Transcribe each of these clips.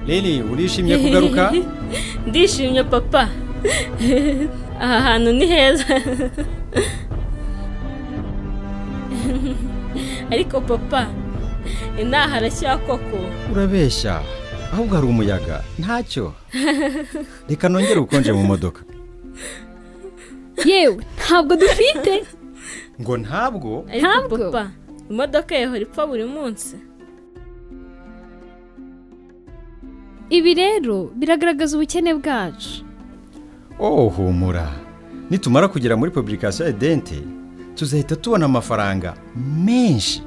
Nini urishimye kugaruka ndishimye papa aha hantu ni heza ariko papa inaha harashya koko urabeshya ahubwo hari umuyaga ntacyo reka nongere ubukonje mu modoka yewe ntabwo dufite ngo ntabwo ariko Ntabwo. papa imodoka yahora ipfa buri munsi ibi rero biragaragaza ubukene bwacu oh humura nitumara kugera muri publikasiyo ya dente tuzahita tubona amafaranga menshi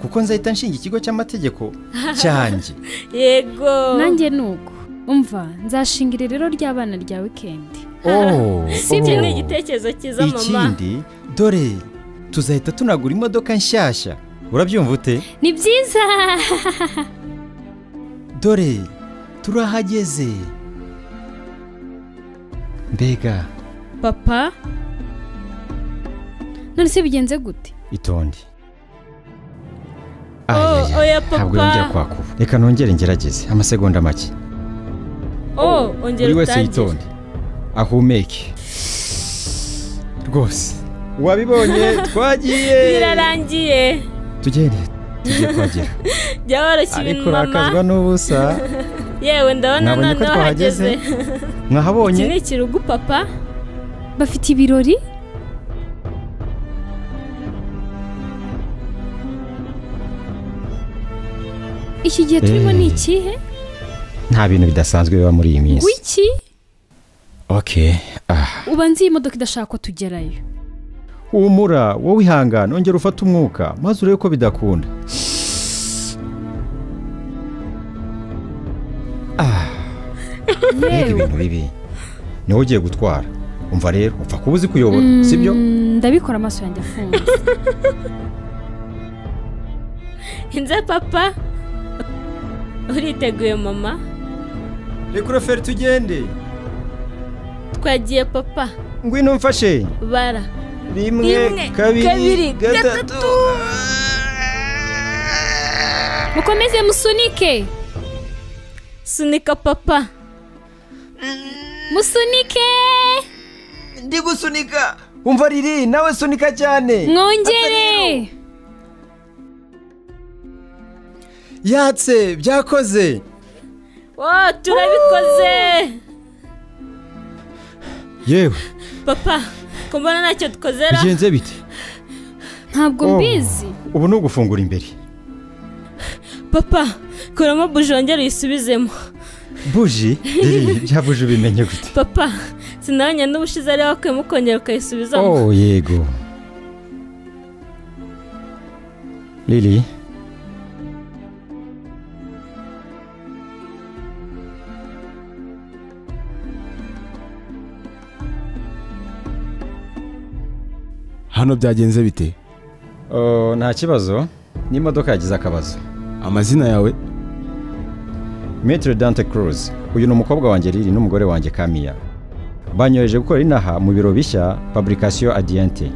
kuko nzahita nshinga ikigo cy'amategeko cyanjye yego nanjye ni uko umva nzashinga irerero ry'abana rya wikendi oh iki ni igitekerezo cyiza mama ikindi dore tuzahita tunagura imodoka nshyashya urabyumva ute ni byiza dore turahageze mbega papa none se bigenze gute itonde Oh, Ayaya, oya, ntabwo papa. yongera kwakuba reka nongere ngerageze amasegonda make oh ongera buri wese utangire yitonde ahumeke rwose wabibonye twagiye birarangiye tugende tugiye kuhagera jya woroshya ibintu ariko mama urakazwa n'ubusa yewe ndabona nabonye ko noneho twahageze hageze iki mwahabonye ni ikirugu papa bafite ibirori iki gihe turimo Eh. ni ikihe nta bintu bidasanzwe biba muri iyi minsi wiki okay ah ubanza iyi modoka idashaka ko tugerayo humura wowe ihangane ongera ufate umwuka maze urebe ko bidakunda Ah, mbega ibintu bibi niwe ugiye gutwara umva rero upfa kuba uzi kuyobora sibyo Mm, ndabikora amaso yanjye afunze nze papa uriteguye mama reka ureferi tugende twagiye papa ngwino mfashe bara rimwe Rimwe, kabiri, gatatu mukomeze musunike sunika papa musunike ndi gusunika umva riri nawe sunika cyane mwongere yatse byakoze wo turabikoze yewe papa kumbona ntacyo dukozera bigenze bite ntabwo Oh. mbizi ubu ni ugufungura imbere papa kuramo buji wongere uyisubizemo buji riri bya buji ubimenye gute papa sinabonye n'ubushize ariyo wakuyemo ukongera ukayisubizamo oh yego riri hano byagenze bite oh, nta kibazo n'imodoka yagize akabazo amazina yawe metero dante cruz uyu ni umukobwa wanjye riri n'umugore wanjye kamiya banyoheje gukora inaha mu biro bishya publikasiyo adiyante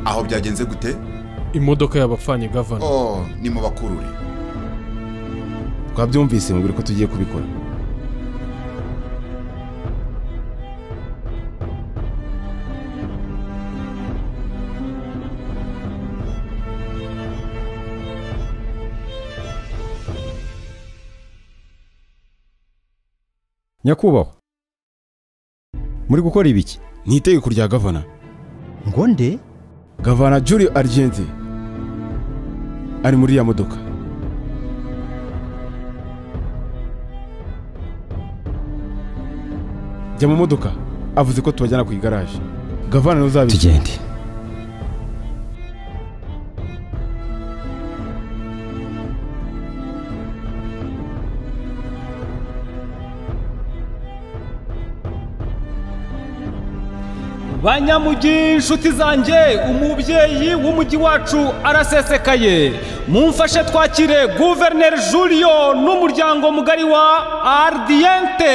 aho byagenze gute imodoka y'abapfanye gavana oh ni mu bakurure twabyumvise mubwira ko tugiye kubikora nyakubahwa muri gukora ibiki ni itegeko rya gavana ngo nde gavana juri argente ari muri ya modoka jya mu modoka avuze ko tubajyana ku igaraje gavana ntuzabijya tugende banyamugi inshuti zanjye umubyeyi w'umujyi wacu arasesekaye mumfashe twakire guverineri julio n'umuryango mugari wa ardiyente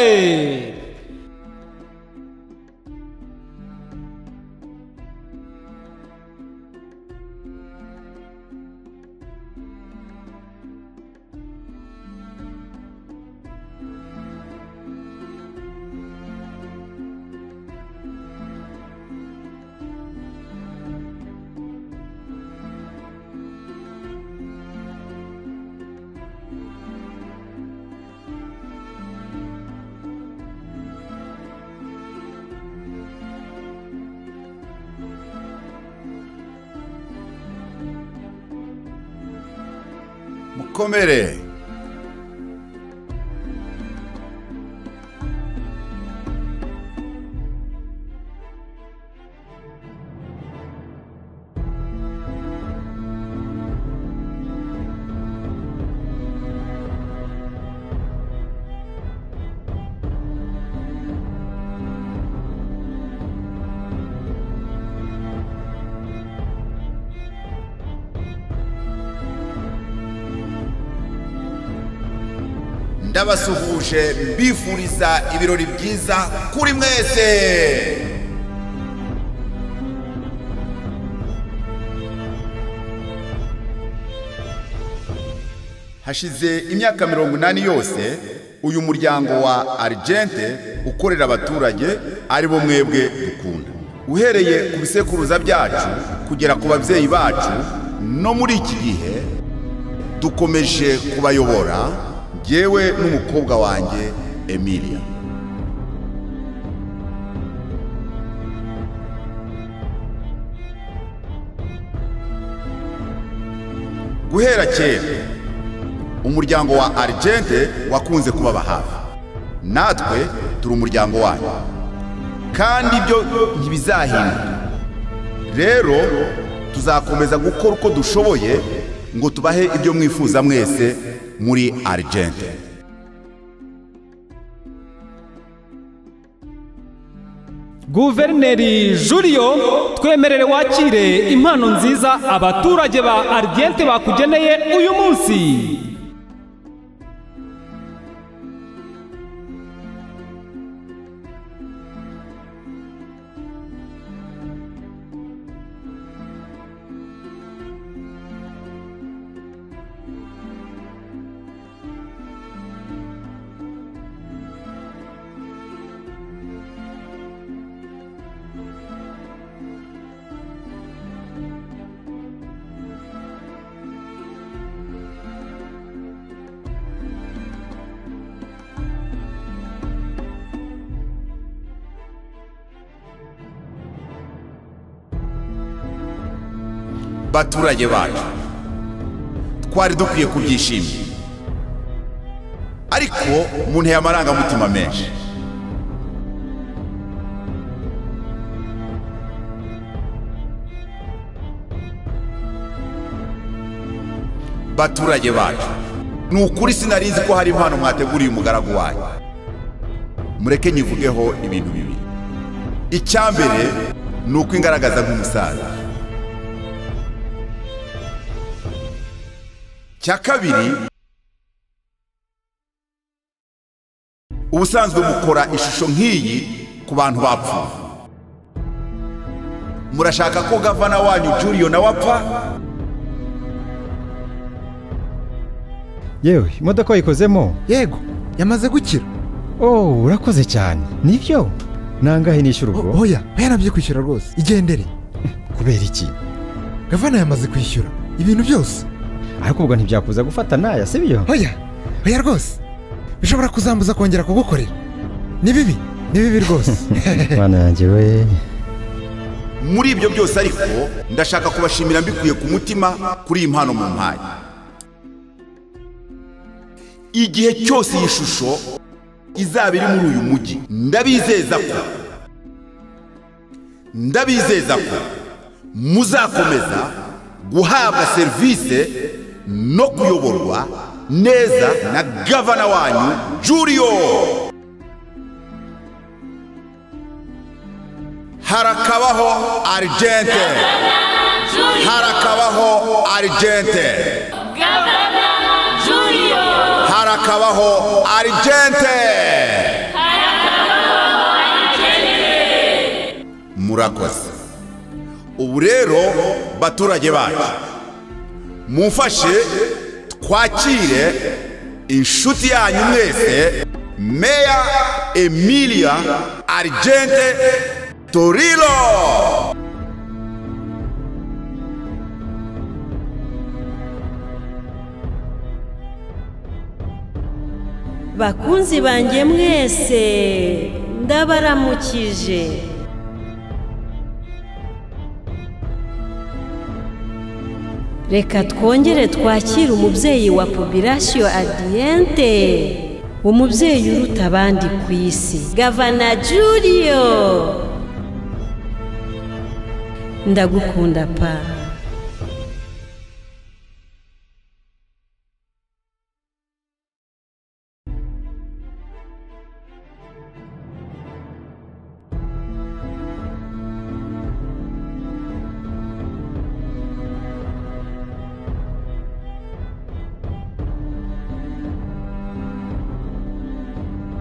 komere ndabasuhuje mbifuriza ibirori byiza kuri mwese hashize imyaka mirongo inani yose uyu muryango wa argente ukorera abaturage ari bo mwebwe dukunda uhereye ku bisekuruza byacu kugera ku babyeyi bacu no muri iki gihe dukomeje kubayobora njyewe n'umukobwa wanjye emilia guhera kera umuryango wa argente wakunze kubaba hafi natwe turi umuryango wanyu kandi ibyo ntibizahinduka rero tuzakomeza gukora uko dushoboye ngo tubahe ibyo mwifuza mwese muri argente guverineri juriyo twemerere wakire impano nziza abaturage ba arigente bakugeneye uyu munsi baturage bacu twari dukwiye kubyishimira ariko munteye amarangamutima menshi baturage bacu ni ukuri sinarizi ko hari impano mwateguriye umugaragu wanyu mureke nyivugeho ibintu bibiri icya mbere ni uko ingaragaza nk'umusaza cya kabiri ubusanzwe mukora ishusho nk'iyi ku bantu bapfuye murashaka ko gavana wanyu juriyo nawe apfa yewe imodoka wayikozemo yego yamaze gukira oh urakoze cyane nibyo nangahe nishyura O- ubwo oya oya nabyo kwishyura rwose igendere kubera iki gavana yamaze kwishyura ibintu byose ariko ubwo ntibyakuza gufata naya sibyo oya oya rwose bishobora kuzambuza kongera kugukorera ni bibi ni bibi rwose mwana yanjye we muri ibyo byose ariko ndashaka kubashimira mbikuye ku mutima kuri iyi mpano mu mpaye igihe cyose iyi shusho izaba iri muri uyu mujyi ndabizeza ko ndabizeza ko muzakomeza guhabwa serivisi no kuyoborwa neza na gavana wanyu juriyo harakabaho argente harakabaho argente harakabaho argente murakoze ubu rero baturage bacu mumfashe twakire inshuti yanyu mwese meya emilia argente torilo bakunzi banjye mwese ndabaramukije reka twongere twakire umubyeyi wa popirasiyo adiyente umubyeyi uruta abandi ku isi gavana juriyo ndagukunda pa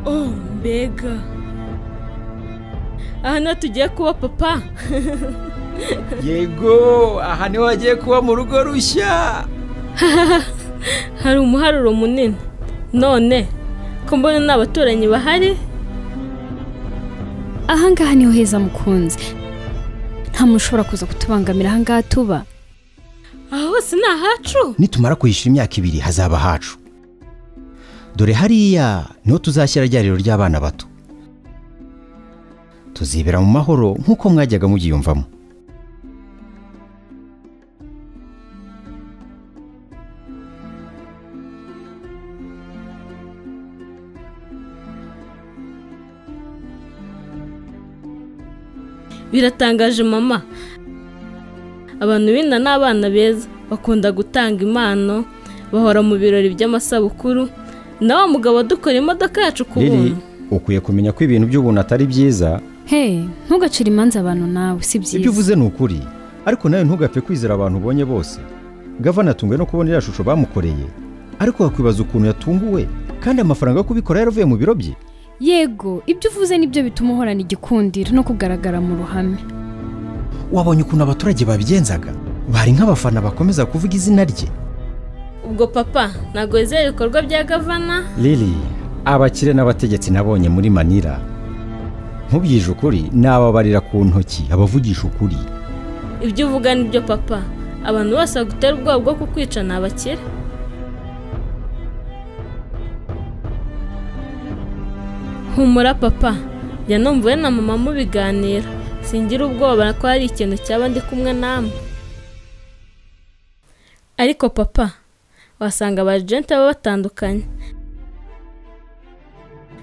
oh mbega aha niho tugiye kuba papa yego aha niho hagiye kuba mu rugo rushya hari umuharuro munini none ko mbona nta baturanyi bahari ahangaha niho heza mukunzi nta muntu ushobora kuza kutubangamira ahangaha tuba aha hose ni ahacu nitumara kwishyura imyaka ibiri hazaba hacu dore hariya niho tuzashyira ryariro ry'abana bato tuzibera mu mahoro nk'uko mwajyaga mugiyumvamo biratangaje mama abantu b'inda ni abana beza bakunda gutanga impano bahora mu birori by'amasabukuru na wa mugabo dukora imodoka yacu ku riri buntu ukwiye kumenya ko ibintu by'ubuntu atari byiza he ntugacire imanza abantu nawe si ibyo byiza uvuze ni ukuri ariko nawe ntugapfe kwizera abantu ubonye bose gavana atunguwe no kubona iriya shusho bamukoreye ariko wakwibaza ukuntu yatunguwe kandi amafaranga yo kubikora yaravuye mu biro bye yego ibyo uvuze nibyo bituma uhorana igikundiro no kugaragara mu ruhame wabonye ukuntu abaturage babigenzaga bari nk'abafana bakomeza kuvuga izina rye ubwo papa ntabwo wizera ibikorwa bya gavana riri abakire n'abategetsi nabonye muri manira nkubyije ukuri n'ababarira ku ntoki abavugisha ukuri ibyo uvuga nibyo papa abantu bose bagutera ubwoba bwo kukwica ni abakire humura papa yanumvuwe na mama mubiganira singira ubwoba ko hari ikintu cyaba ndi kumwe namwe ariko papa wasanga abajenti baba batandukanye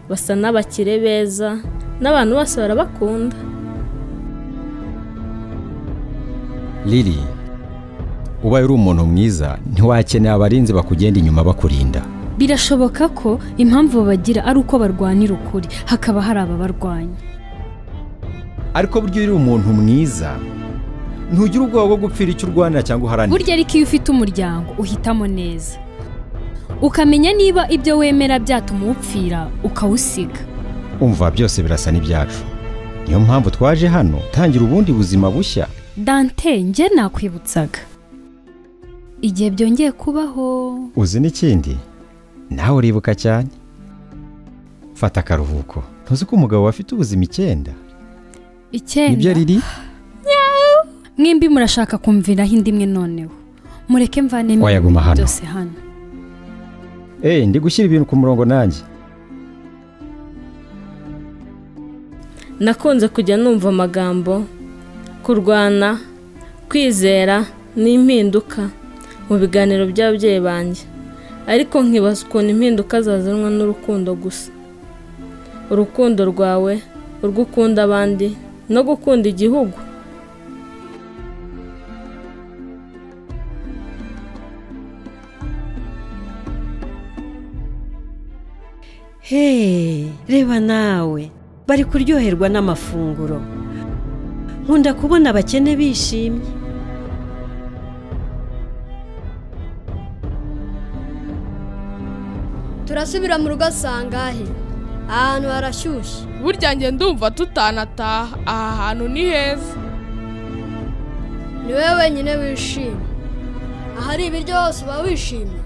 basa n'abakire beza n'abantu bose barabakunda riri ubaye uri umuntu mwiza ntiwakeneye abarinzi bakugenda inyuma bakurinda birashoboka ko impamvu babagira ari uko barwanira ukuri hakaba hari ababarwanya ariko burya iyo uri umuntu mwiza ntugira ubwoba bwo gupfira icyo urwanira cyangwa uharanira burya ariko iyo ufite umuryango uhitamo neza ukamenya niba ibyo wemera byatuma uwupfira ukawusiga umva byose birasa n'ibyacu niyo mpamvu twaje hano tangira ubundi buzima bushya dante njye nakwibutsaga igihe byongeye kubaho uzi n'ikindi nawe uribuka cyane fata akaruhuko ntuzi ko umugabo we afite ubuzima icyenda nibyo icyenda riri mwembi murashaka kumviraho indi imwe noneho mureke mvanemo Wayaguma hano. byose hano eee ndi gushyira ibintu ku murongo nanjye nakunze kujya numva amagambo kurwana kwizera n'impinduka mu biganiro by'ababyeyi banjye ariko nkibaza ukuntu impinduka zazanwa n'urukundo gusa urukundo rwawe urwo ukunda abandi no gukunda igihugu Hey, reba nawe bari kuryoherwa n'amafunguro nkunda kubona abakene bishimye turasubira mu rugo sangahe ahantu harashyushye burya njye ndumva tutanataha aha hantu ni heza ni wowe wenyine wishimye ahari ibiryo hose uba wishimye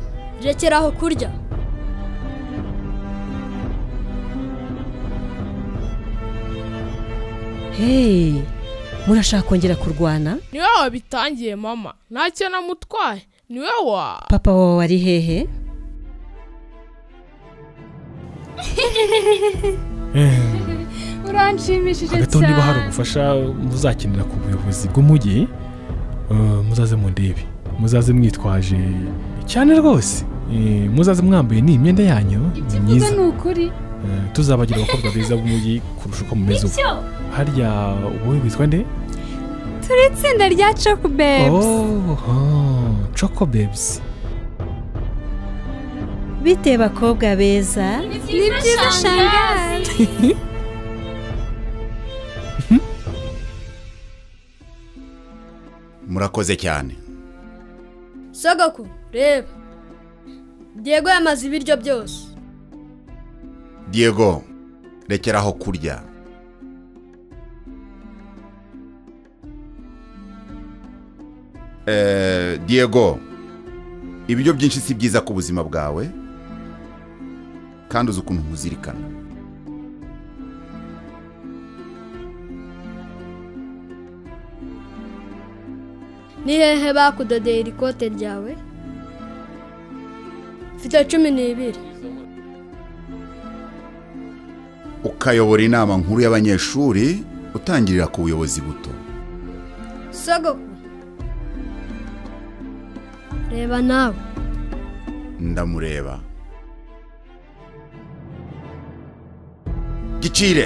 rekeraho kurya hey, murashaka kongera kurwana niwe wabitangiye mama ntacyo namutwaye niwe wa papa wawe ari hehe uranshimishije hagati aho niba hari ubufasha muzakenera ku buyobozi bw'umujyi eh, muzaze mundebe muzaze mwitwaje cyane rwose Eh, muzaze mwambaye ni imyenda yanyu myiza ni ukuri Eh, tuzabagira abakobwa beza b'umujyi kurusha uko mumeze ubu Nibyo. harya wowe witwa nde turi itsinda rya coke bebusi oh choco babes bite bakobwa beza ni byiza shangazi murakoze cyane sogoku reba diego yamaze ibiryo byose diego rekeraho kurya Eh, diego ibiryo byinshi si byiza ku buzima bwawe kandi uzi ukuntu nkuzirikana ni hehe bakudodeye iri kote ryawe mfite cumi n'ibiri ukayobora inama nkuru y'abanyeshuri utangirira ku buyobozi buto sogoku reba nawe ndamureba gicire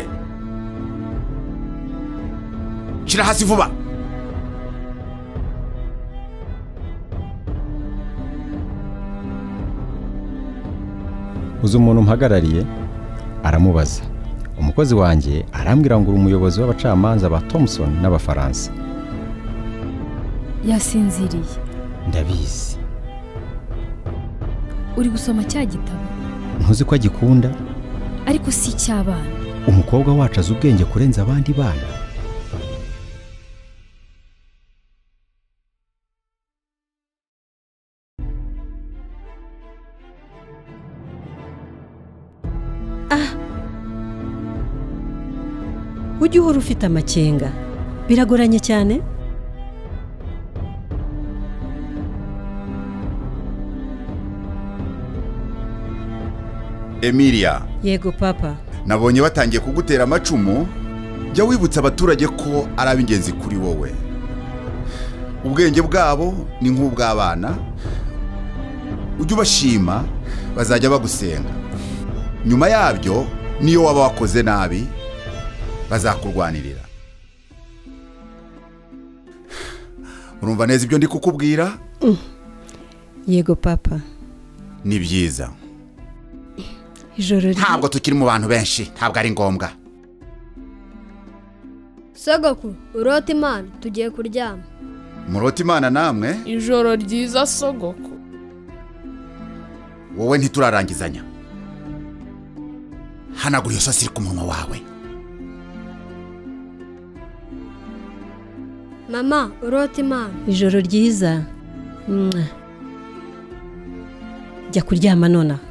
shyira hasi vuba uzi umuntu mpagarariye aramubaza umukozi wanjye arambwira ngo uri umuyobozi w'abacamanza ba thompson n'abafaransa yasinziriye ndabizi uri gusoma cya gitabo ntuzi ko agikunda ariko si icy'abana umukobwa wacu azi ubwenge kurenza abandi bana ujye uhora ufite amakenga biragoranye cyane emilia yego papa nabonye batangiye kugutera amacumu jya wibutsa abaturage ko ari ab'ingenzi kuri wowe ubwenge bwabo ni nk'ubw'abana ujye ubashima bazajya bagusenga nyuma yabyo niyo waba wakoze nabi bazakurwanirira urumva neza ibyo ndi kukubwira yego papa ni byiza ijoro ri- ntabwo tukiri mu bantu benshi ntabwo ari ngombwa sogoku urota imana tugiye kuryama murota imana namwe ijoro ryiza sogoko wowe ntiturarangizanya hanagura iyo sosi iri ku munwa wawe mama urota imana ijoro ryiza Mwah. jya kuryama nonaha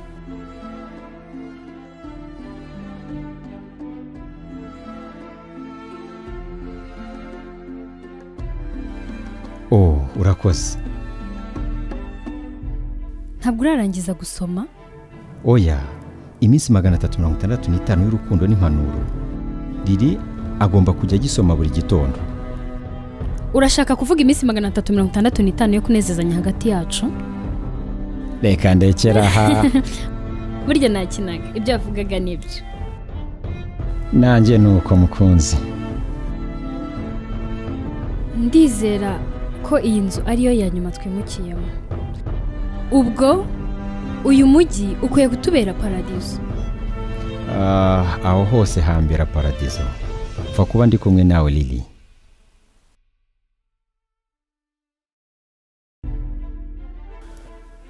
oh urakoze ntabwo urarangiza gusoma oya iminsi magana atatu mirongo itandatu n'itanu y'urukundo n'impanuro riri agomba kujya agisoma buri gitondo urashaka kuvuga iminsi magana atatu mirongo itandatu n'itanu yo kunezezanya hagati yacu reka ndekera aha burya nakinaga ibyo yavugaga nibyo nanjye ni uko mukunzi ndizera ko iyi nzu ariyo ya nyuma twimukiyemo ubwo uyu mujyi ukwiye kutubera paradizo Ah, aho hose hambera paradizo pfa kuba ndi kumwe nawe lili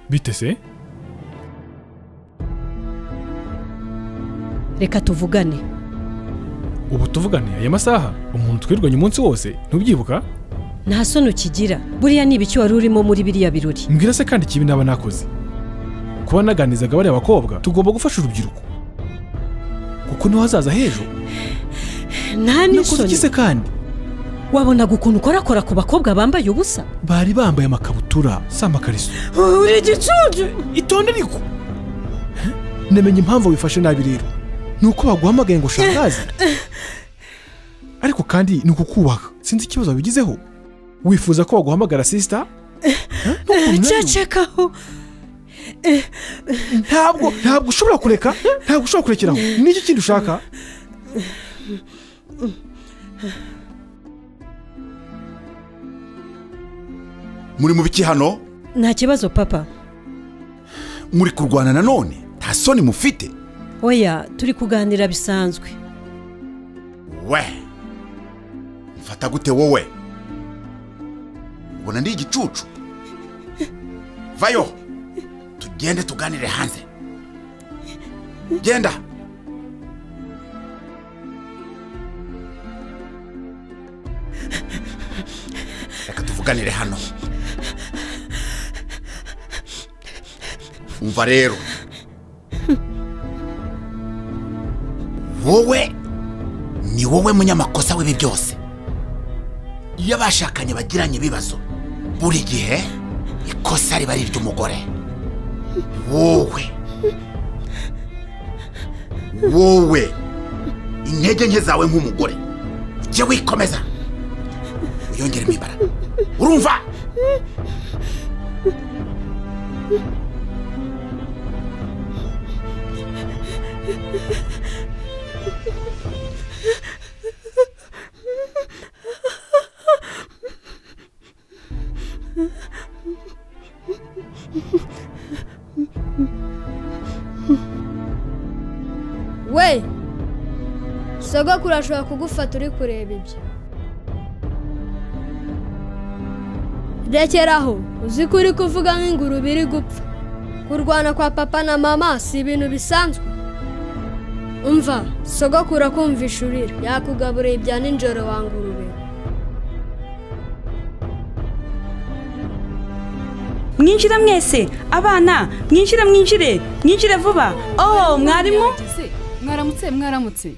bite se reka tuvugane ubu tuvugane aya masaha umuntu twirwanya umunsi wose ntubyibuka nta soni ukigira buriya ni ibiki wari urimo muri biriya birori mbwira se kandi ikibi naba nakoze kuba naganizaga bariya bakobwa tugomba gufasha urubyiruko kuko niho hazaza h'ejo nta nakoze iki se n'isoni kandi wabonaga ukuntu ukorakora ku bakobwa bambaye ubusa bari bambaye amakabutura si amakariso uri igicuncu itonde ariko namenye impamvu wifashe nabi rero ni uko baguhamagaye ngo shangazi ariko kandi ni ukukubaka sinzi ikibazo wabigizeho wifuza ko baguhamagara sisita cecekaho ntabwo ntabwo ushobora kureka ntabwo ushobora kurekeraho n'iki kindi ushaka muri mu biki hano nta kibazo papa muri kurwana nanone nta soni mufite oya turi kuganira bisanzwe we mfata gute wowe ubona ndi igicucu vayo tugende tuganire hanze genda reka tuvuganire hano umva rero wowe ni wowe munyamakosa w'ibi byose iyo abashakanye bagiranye ibibazo buri gihe ikosa riba ari iry'umugore wowe wowe intege nke zawe nk'umugore jya wikomeza wiyongeremo imbaraga urumva we sogokuru ashobora kugufata uri kureba ibyo rekeraho uzi ko uri kuvuga nk'ingurube iri gupfa kurwana kwa papa na mama si ibintu bisanzwe umva sogokuru akumvisha urira yakugaburiye ibya nijoro wa ngurube mwinjire mwese abana mwinjire mwinjire mwinjire vuba oh mwarimu mwaramutse mwaramutse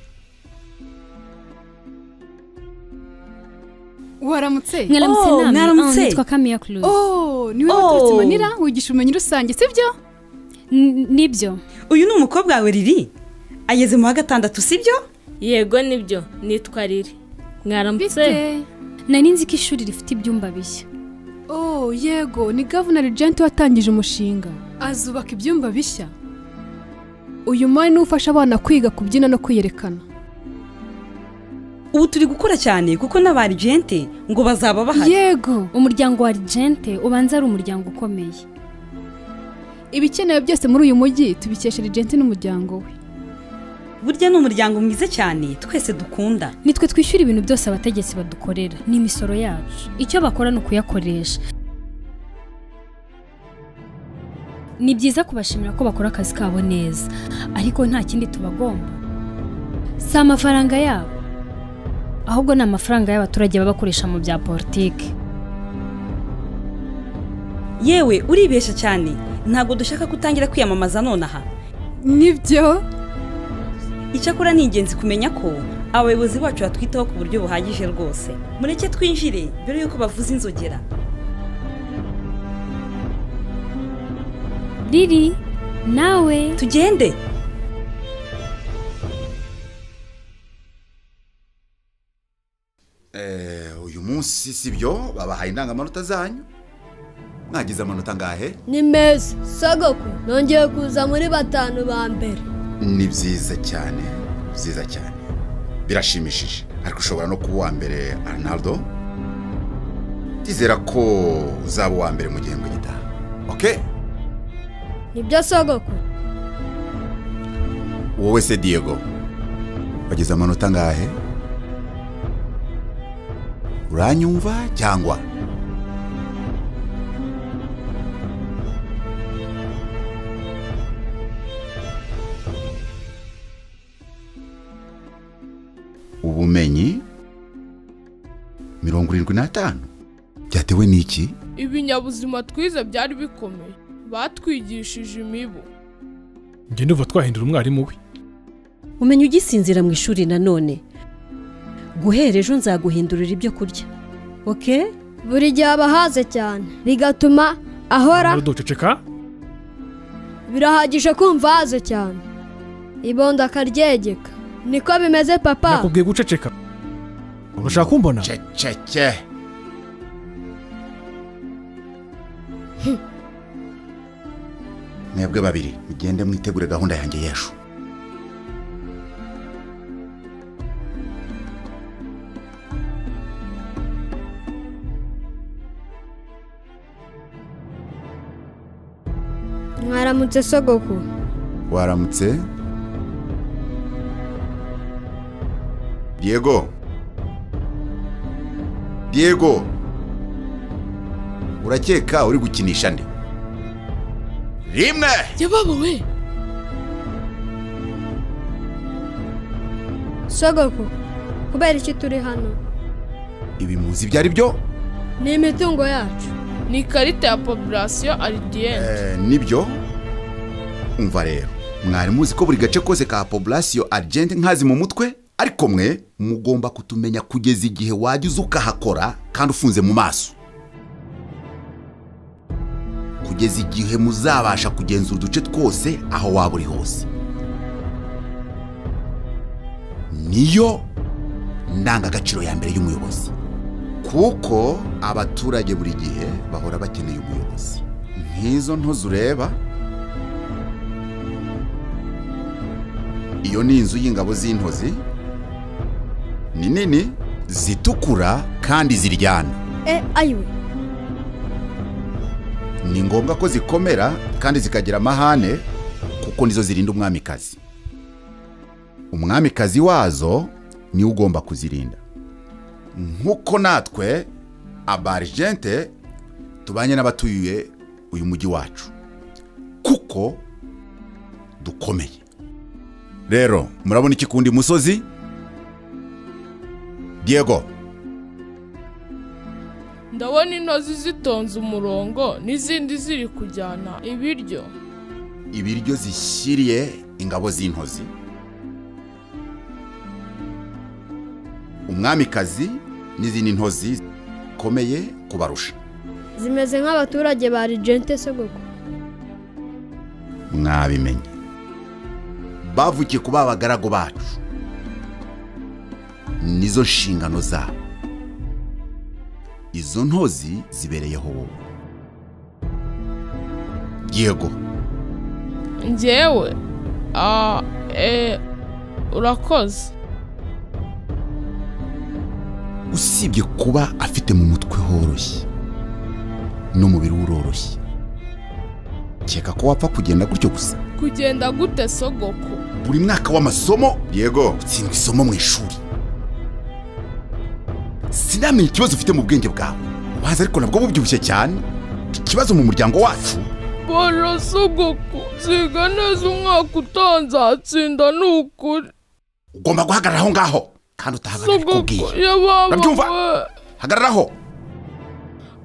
waramutse Mwaramutse namwe. Ah, nitwa kamiya kuruzi oh niwe Oh. waturutse manira wigisha ubumenyi rusange sibyo nibyo uyu ni umukobwa wawe riri ageze mu wa gatandatu sibyo yego nibyo nitwa riri mwaramutse nari nzi ko ishuri rifite ibyumba bishya oh yego ni gavunari jenti watangije umushinga azubaka ibyumba bishya uyu mwari niwe ufasha abana kwiga kubyina no kwiyerekana ubu turi gukora cyane kuko n'abarijente ngo bazaba bahari yego umuryango wa rigente ubanza ari umuryango ukomeye ibikenewe byose muri uyu mujyi tubikesha rigente n'umuryango we burya ni umuryango mwiza cyane twese dukunda nitwe twishyura ibintu byose abategetsi badukorera ni imisoro yacu icyo bakora ni ukuyakoresha ni byiza kubashimira ko bakora akazi kabo neza ariko nta kindi tubagomba si amafaranga yabo ahubwo ni amafaranga y'abaturage baba bakoresha mu bya politiki yewe uribeshya cyane ntabwo dushaka ko utangira kwiyamamaza nonaha nibyo icyakora ni ingenzi kumenya ko abayobozi bacu batwitaho ku buryo buhagije rwose mureke twinjire mbere y'uko bavuza inzogera riri nawe tugende Eh, uyu munsi si byo babahaye indangamanota zanyu mwagize amanota angahe ni meza sogokuru nongeye kuza muri batanu ba mbere ni byiza cyane byiza cyane birashimishije ariko ushobora no kuba uwa mbere arnaldo ndizera ko uzaba uwa mbere mu gihembwe gitaha oke nibyo sogokuru wowe se diego wagize amanota angahe uranyumva cyangwa ubumenyi mirongo irindwi n'atanu byatewe n'iki ibinyabuzima twize byari bikomeye batwigishije imibu njye ndumva twahindura umwarimu we umenya ugisinzira mu ishuri nanone guhera ejo nzaguhindurira ibyo kurya oke buri gihe aba ahaze cyane bigatuma ahora duceceka birahagije kumva ahaze cyane ibondo akaryegeka niko bimeze papa nakubwiye guceceka urashaka kumbona ceceke mwebwe babiri mugende mwitegure gahunda yanjye y'ejo mwaramutse sogoko waramutse diego diego urakeka uri gukinisha nde rimwe yababa we sogoko kubera iki turi hano ibi muzi ibyo ari byo ni imitungo yacu ni ikarita ya populasiyo aridiyene Eh, nibyo umva rero mwari muzi ko buri gace kose ka populasiyo argent nkazi mu mutwe ariko mwe mugomba kutumenya kugeza igihe wajya uza ukahakora kandi ufunze mu maso kugeza igihe muzabasha kugenzura uduce twose aho waba uri hose niyo ndangagaciro ya mbere y'umuyobozi kuko abaturage buri gihe bahora bakeneye umuyobozi nk'izo ntozi ureba iyo ni inzu y'ingabo z'intozi ni nini zitukura kandi ziryana e ayiwe ni ngombwa ko zikomera kandi zikagira amahane kuko nizo zirinda umwamikazi umwamikazi wazo niwe ugomba kuzirinda nk'uko natwe abarijente tubanye n'abatuye uyu mujyi wacu kuko dukomeye rero murabona iki kundi musozi diego ndabona intozi zitonze umurongo n'izindi ziri kujyana ibiryo ibiryo zishyiriye ingabo z'intozi umwamikazi n'izindi ntozi zikomeye kubarusha zimeze nk'abaturage ba rigente sogoko mwabimenye bavukiye kuba abagaragu bacu nizo nshingano zabo izo ntozi zibereyeho wowe yego njyewe ah, eh, urakoze usibye kuba afite mu mutwe horoshye n'umubiri we uroroshye keka ko wapfa kugenda gutyo gusa kugenda gute sogoko buri mwaka w'amasomo yego utsindwa isomo mu ishuri sinamenye ikibazo ufite mu bwenge bwawe ubaza ariko nabwo bubyibushye cyane ikibazo mu muryango wacu bora sogoko ziga neza umwaka utaha nzatsinda ni ukuri ugomba guhagarara aho ngaho kandi utahagarara ikubwiye sogoko yababa Urabyumva? we hagararaho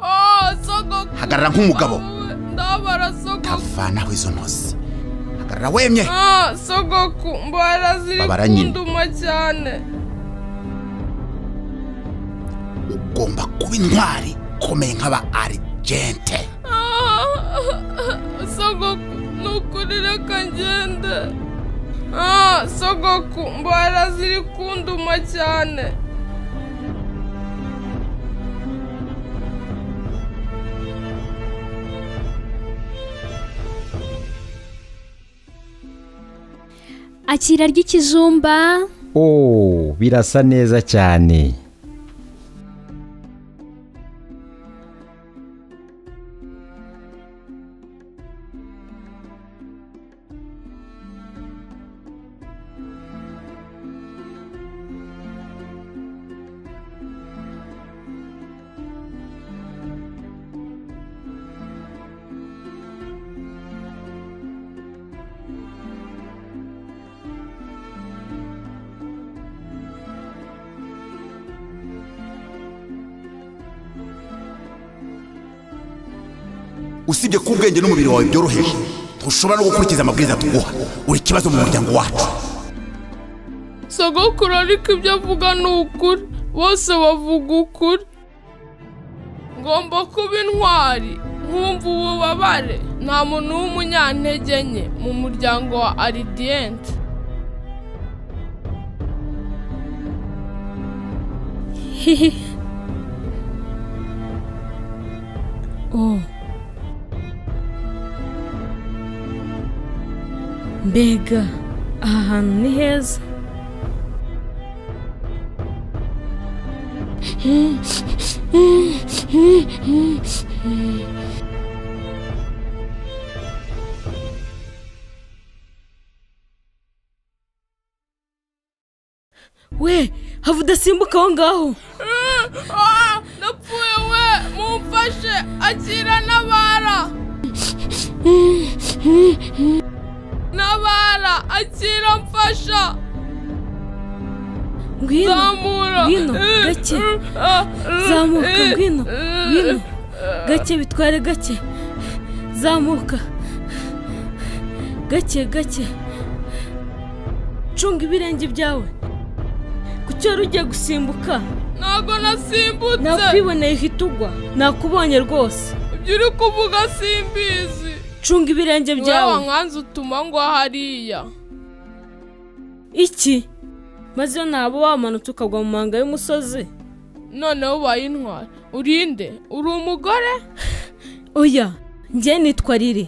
ah sogoko hagarara nk'umugabo ndabara sogoko vanaho izo ntozi hagarara wemye ah sogoko mbara ziri Babara nyine. kunduma cyane ugomba kuba intwari ikomeye nk'aba arigente Ah, sogoko nukuri reka ngende ah sogoko mbara ziri kunduma cyane akira ry'ikijumba oh birasa neza cyane usibye ko ubwenge n'umubiri wawe byoroheje ntushobora no gukurikiza amabwiriza tuguha uri ikibazo mu muryango wacu sogokuru ariko ibyo avuga ni ukuri bose bavuga ukuri ngomba kuba intwari nkumva ububabare nta muntu w'umunyantege nke mu muryango wa aridiyenti oh mbega aha hantu ni heza we hava udasimbuka aho ngaho Ah, napfuye we mumfashe akira nabara nabara akira mfasha ngwino Zamura. ngwino gake zamuka ngwino ngwino gake bitware gake zamuka gake gake cunga ibirenge byawe ku cyaro ugiye gusimbuka ntabwo nasimbutse nakwiboneye uhita ugwa nakubonye rwose ibyo uri kuvuga simbizi cunga ibirenge Wewe byawe nkanze utuma ngwa hariya iki maze iyo ntaba wamanutse ukagwa mu manga y'umusozi noneho ubaye intwari urinde uri umugore oya njye nitwa riri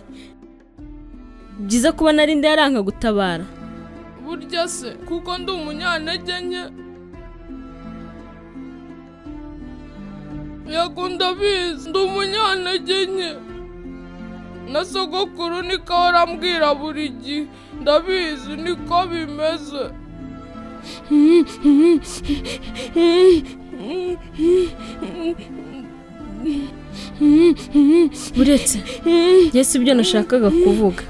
byiza kuba narindi yaranga gutabara burya se kuko ndi umunyantege nke yego ndabizi ndi umunyantege nke na sogokuru niko ahora ambwira buri gihe ndabizi niko bimeze uretse njye si ibyo nashakaga kuvuga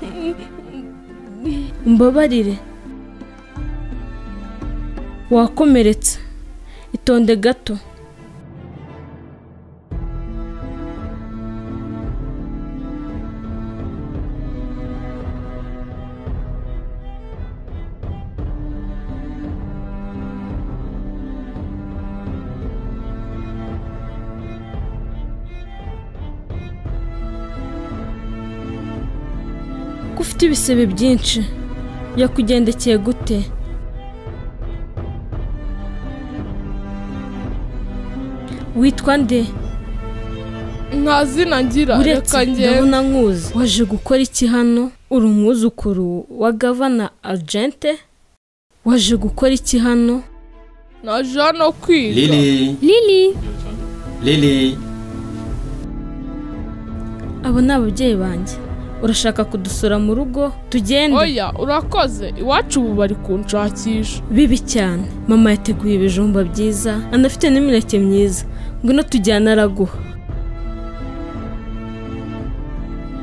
umbabarire wakomeretse itonde gato ko ufite ibisebe byinshi yakugendekeye gute witwa nde nta zina ngira uretse reka ngende ndabona nkuzi waje gukora iki hano uri umwuzukuru wa gavana agente waje gukora iki hano naje hano kwiga Lili, lili Lili, abo ni ababyeyi banjye urashaka kudusura mu rugo tugende oya urakoze iwacu ubu bari kunshakisha bibi cyane mama yateguye ibijumba byiza anafite n'imineke myiza ngwino tujyana araguha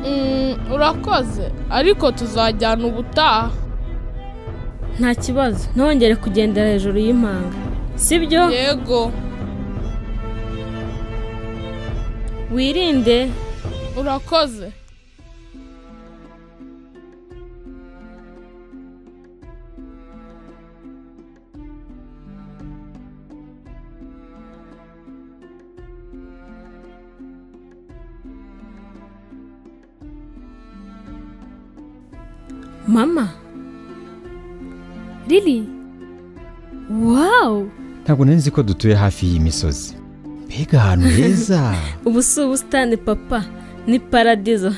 Mm, urakoze ariko tuzajyana ubutaha nta kibazo ntongere kugendera hejuru y'impanga sibyo yego wirinde urakoze mama riri wawu ntabwo nari nzi ko dutuye hafi y'imisozi mbega ahantu heza ubu si ubusitani papa ni paradizo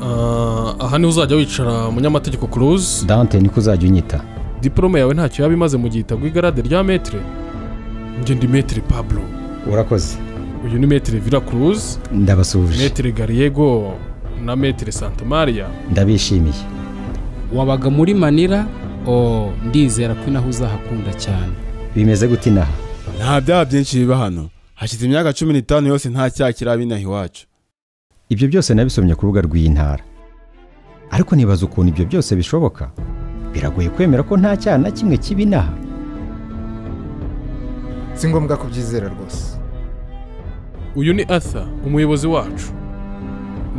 Ah, aha niho uzajya wicara umunyamategeko kuruzi dante niko uzajya unyita diporome yawe ntacyo yaba imaze mu gihe itagwa igarade rya metere njye ndi metere pablo urakoze uyu ni metere vira kuruzi ndabasuhuje metere gariyego na metere santa maria ndabishimiye wabaga muri manila o ndizera ko inaho uzahakunda cyane bimeze gute inaha nta byaha byinshi biba hano hashize imyaka cumi n'itanu yose nta cyaha kiraba inaha iwacu ibyo byose nabisomye ku rubuga rw'iyi ntara ariko nibaza ukuntu ibyo byose bishoboka biragoye kwemera ko nta cyaha na kimwe kiba inaha si ngombwa kubyizera rwose uyu ni arthur umuyobozi wacu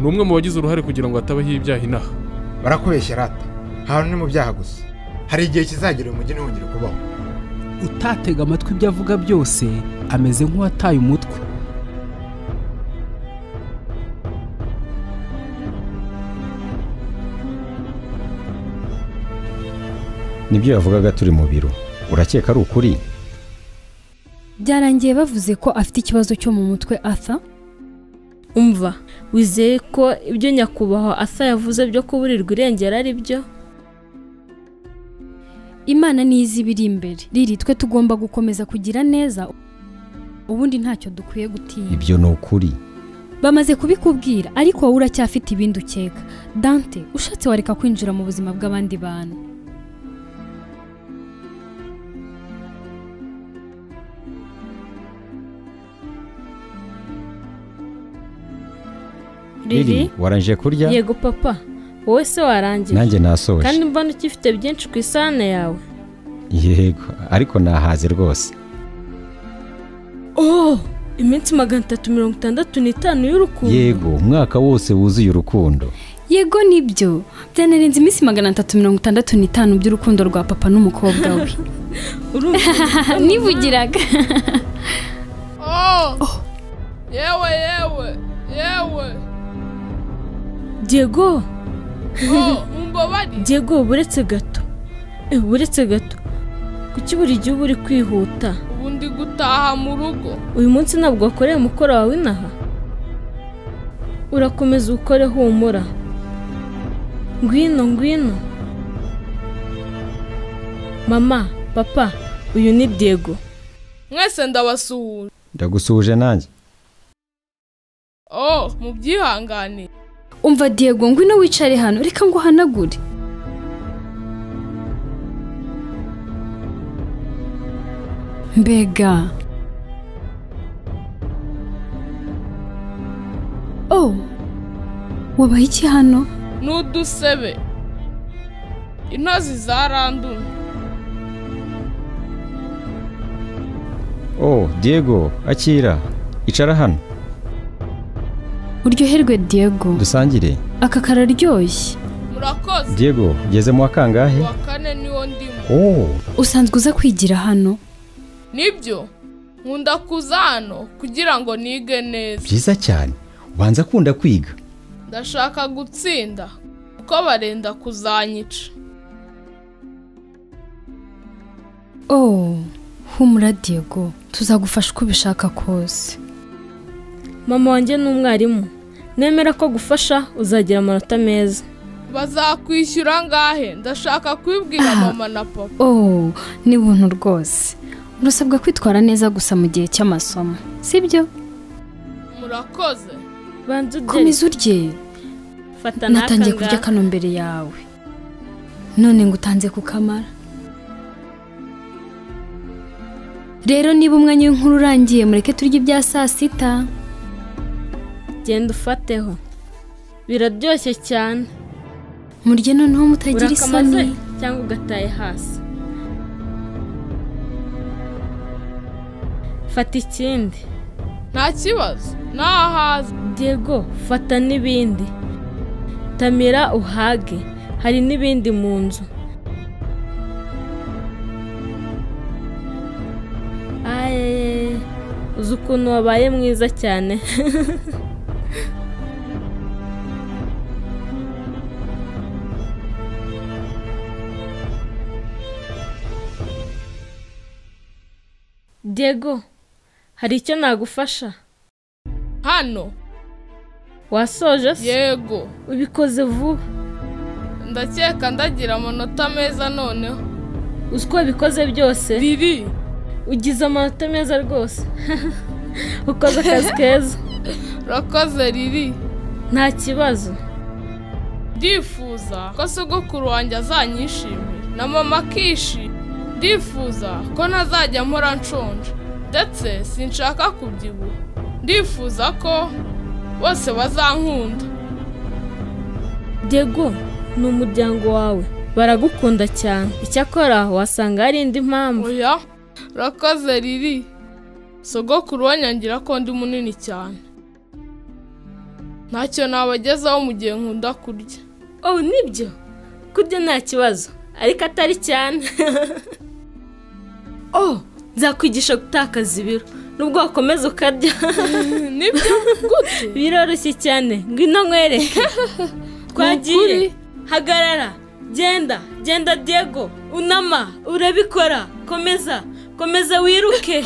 ni umwe mu bagize uruhare kugira ngo hatabaho ibyaha inaha barakubeshya rata ahantu ni mu byaha gusa hari igihe kizagera uyu mujyi ntiwongere kubaho utatega amatwi ibyo avuga byose ameze nk'uwataye umutwe nibyo yavugaga turi mu biro urakeka ari ukuri byarangiye bavuze ko afite ikibazo cyo mu mutwe arthur umva wizeye ko ibyo nyakubahwa asa yavuze byo kuburirwa irengero ari byo imana n'izi ibiri imbere riri twe tugomba gukomeza kugira neza ubundi ntacyo dukwiye gutinya ibyo ni ukuri bamaze kubikubwira ariko wowe uracyafite ibindi ukeka dante ushatse wareka kwinjira mu buzima bw'abandi bantu riri warangije kurya yego papa wowe se warangije nanjye nasoje kandi mbona ukifite byinshi ku isahane yawe yego ariko nahaze rwose oh iminsi magana atatu mirongo itandatu n'itanu y'urukundo yego umwaka wose wuzuye urukundo yego nibyo byanarenze iminsi magana atatu mirongo itandatu n'itanu by'urukundo rwa papa n'umukobwa we nivugiraga Oh! yewe yewe yewe Diego Oh, mumbabarire Diego buretse gato Eh, buretse gato kuki buri gihe uba uri kwihuta ubu ndi gutaha mu rugo uyu munsi ntabwo wakoreye umukoro wawe inaha urakomeza ukore humura ngwino ngwino mama papa uyu ni Diego mwese ndabasuhuje ndagusuhuje nanjye oh mubyihanganire umva diego ngwino wicare hano reka ngo uhanagure mbega oh wabaye iki hano n'udusebe intozi zarandumye oh diego akira icara hano uryoherwe diego dusangire aka kararyoshye murakoze diego ugeze mu wa kangahe wa kane niwo ndimo oh usanzwe uza kwigira hano nibyo nkunda kuza hano kugira ngo nige neza byiza cyane ubanza akunda kwiga ndashaka gutsinda kuko barenda kuzanyica oh humura diego tuzagufasha uko ubishaka kose mama wanjye ni umwarimu nemera ko gufasha uzagira amanota meza bazakwishyura angahe ndashaka kubibwira mama na papa oh ni buntu rwose urasabwa kwitwara neza gusa mu gihe cy'amasomo sibyo murakoze banza urye komeza urye fata natangiye n'aka kurya ngaka. kano mbere yawe none ngo utanze kukamara rero niba umwanya w'inkuru urangiye mureke turye ibya saa sita genda ufateho biraryoshye cyane murye noneho mutagira urakamaze isoni cyangwa ugataye hasi fata ikindi nta kibazo nahaza diego fata n'ibindi tamira uhage hari n'ibindi mu nzu Aye, uzi ukuntu wabaye mwiza cyane Diego, hari icyo nagufasha? hano Wasoje se? yego Ubikoze vuba. ndakeka ndagira amanota meza noneho Uzi ko wabikoze byose? Riri. Ugize amanota meza rwose. Ukoze akazi keza. urakoze riri Nta kibazo. ndifuza ko sogokuru wanjye azanyishimira na mama akishima ndifuza ko ntazajya mpora nshonje ndetse sinshaka kubyibuha ndifuza ko bose bazankunda Diego, ni umuryango wawe. Baragukunda cyane. Icyakora wasanga hari indi mpamvu. oya urakoze riri sogokuru wanyangira ko ndi munini cyane ntacyo nabagezaho mu gihe nkunda kurya oh nibyo kurya nta kibazo ariko atari cyane oh nzakwigisha gutakaza ibiro nubwo wakomeza ukarya nibyo gute biroroshye cyane ngwino nkwereke twagiye hagarara genda genda diego unama urabikora komeza komeza wiruke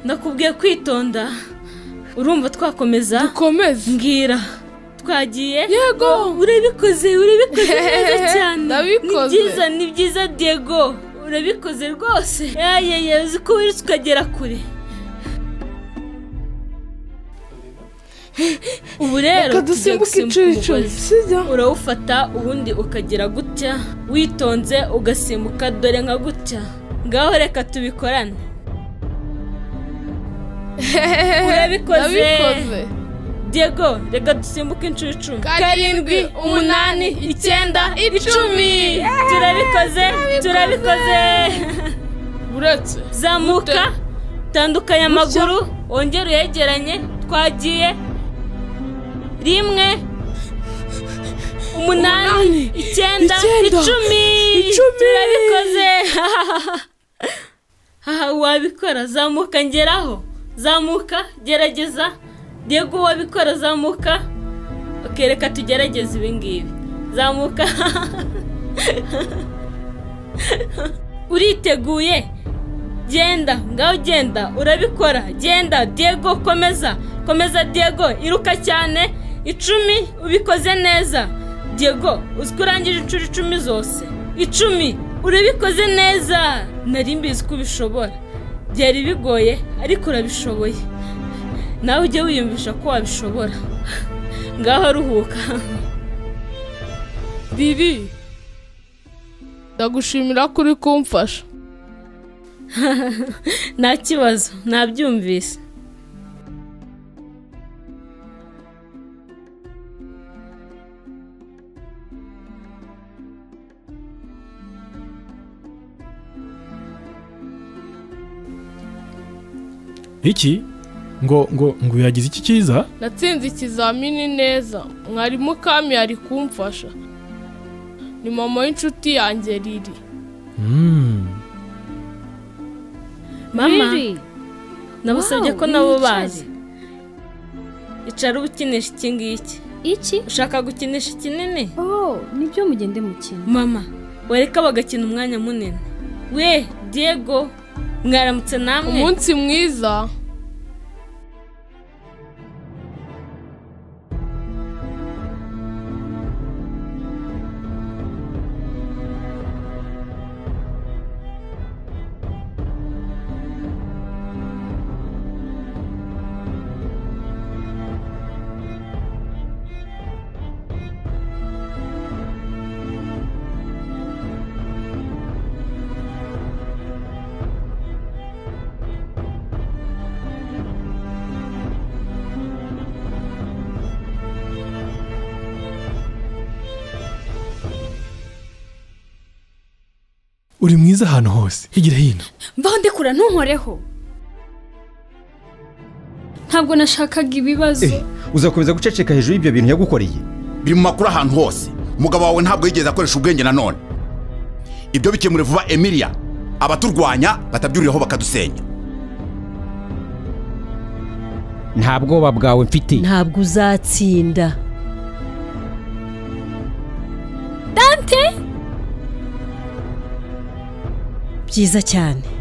ndakubwiye kwitonda urumva twakomeza dukomeze mbwira twagiye yego urabikoze urabikoze neza cyane Ndabikoze. ni byiza ni byiza diego urabikoze rwose yayeye uzi ko wirirutse ukagera kure ubu rero Reka dusimbuke tugiye gusimbuka inshuro umugozi. icumi, sibyo? urawufata ubundi ukagera gutya witonze ugasimbuka dore nka gutya ngaho reka tubikorane urabikoze Ndabikoze. diego reka dusimbuke inshuro icumi karindwi umunani icyenda icumi turabikoze turabikoze uretse zamuka tandukanya Gutya. amaguru wongere uyegeranye twagiye rimwe umunani icyenda icyenda, icumi icumi. turabikoze haha wabikora zamuka ngeraho zamuka gerageza diego wabikora zamuka okereka tugerageze ibi ngibi zamuka uriteguye genda ngaho genda urabikora genda diego komeza komeza diego iruka cyane icumi ubikoze neza diego uzi ko urangije inshuro icumi zose icumi urabikoze neza nari mbizi ko ubishobora byari bigoye ariko urabishoboye nawe ujye wiyumvisha ko wabishobora ngaho ruhuka bibi ndagushimira ko uri kumfasha nta kibazo nabyumvise iki ngo ngo ngo yagize iki cyiza natsinze ikizamini neza mwarimu kami ari kumfasha ni mama w'inshuti yanjye riri mama Riri. nabasabye Wow, ko nabo wicare. bazi icara uba ukinisha iki ngiki iki ushaka gukinisha ikinini oh nibyo mugende mukina mama wareka bagakina umwanya munini we diego mwaramutse namwe umunsi mwiza uri mwiza ahantu hose higira hino mvaho ndekura ntunkoreho ntabwo nashakaga ibibazo uzakomeza guceceka hejuru y'ibyo bintu yagukoreye biri mu makuru ahantu hose umugabo wawe ntabwo yigeze akoresha ubwenge nanone ibyo bikemure vuba emilia abaturwanya batabyuriraho bakadusenya nta bwoba bwawe mfite ntabwo uzatsinda dante byiza cyane